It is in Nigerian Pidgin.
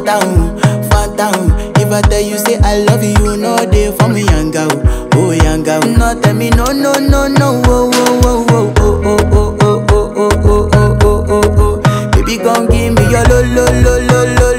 phantom, phantom. If I tell you say I love you, no day for me yanga, oh, oh yanga. oh. No tell me no no no no, oh oh oh oh oh oh oh oh oh oh oh oh oh oh. Baby gon' give me your lo lo lo lo lo